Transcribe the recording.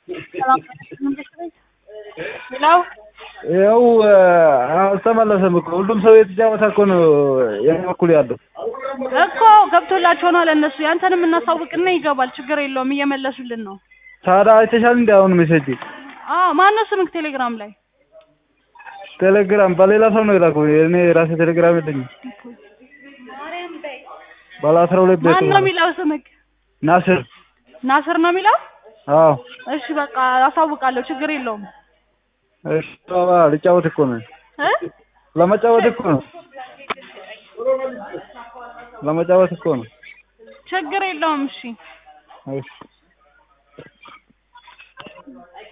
ሄሎ ያው አልተመለሰም እኮ ሁሉም ሰው የተጫወተ እኮ ነው የኔ በኩል ያለው እኮ ገብቶላቸው ነው ለእነሱ ያንተንም እናሳውቅና ይገባል ችግር የለውም እየመለሱልን ነው ታዲያ አይተሻል እንዲ አሁን ሜሴጅ አዎ ማነው ስምክ ቴሌግራም ላይ ቴሌግራም በሌላ ሰው ነው የላኩ እኔ ራሴ ቴሌግራም የለኝም ባለ አስራ ሁለት ቤት ማን ነው የሚለው ስምክ ናስር ናስር ነው የሚለው አዎ እሺ በቃ አሳውቃለሁ ችግር የለውም እሺ ባባ ልጫወት እኮ ነው እ ለመጫወት እኮ ነው ለመጫወት እኮ ነው ችግር የለውም እሺ እሺ